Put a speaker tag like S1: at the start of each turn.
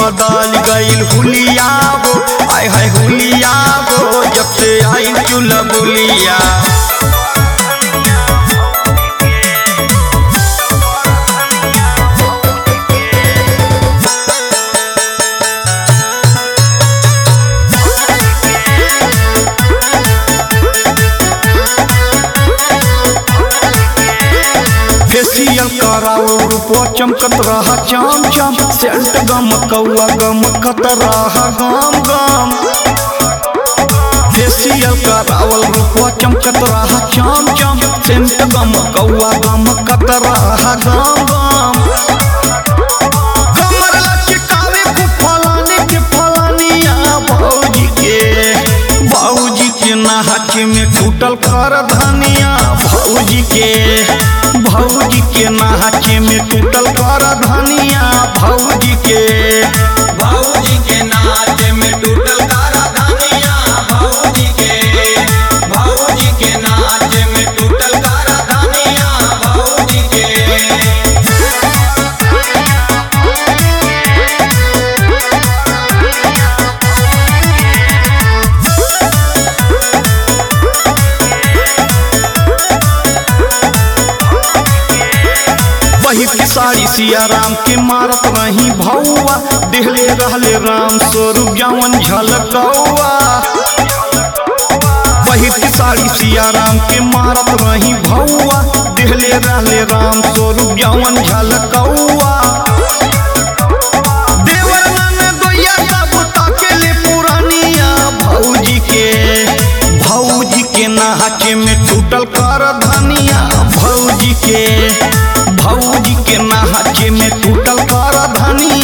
S1: बदल गईल हुलिया हो आय हाय हुलिया हो जब से आई चुल बुलिया फेसियल कराओ रूपो चमकत रहा चम चम सेंट गम कौआ गम कत रहा गम गम फेसियल करावल रूपो चमकत रहा चम चम सेंट गम कौआ गम कत रहा गम गम कमर लचकावे को फलाने के फलानिया भौजी के भौजी के नाच में टूटल कर धनिया भौजी के भौजी के नाच में टूटल कर धनिया भौजी के
S2: भौजी के नाच में टूटल कारा धनिया भौजी के भौजी के नाच में टूटल कारा धनिया भौजी के
S1: पहिर के साड़ी सिया राम के मारत रही भौआ देहले रहले राम स्वरूप जवन झलकौआ पहिर के साड़ी सिया राम के मारत रही भौआ देहले रहले राम स्वरूप जवन झलकौआ देवर नन दोया सब ताकेले पुरानिया भौजी के भौजी के नाच में टूटल कर धनिया भौजी के भौजी के नाच में टूटल कर धनिया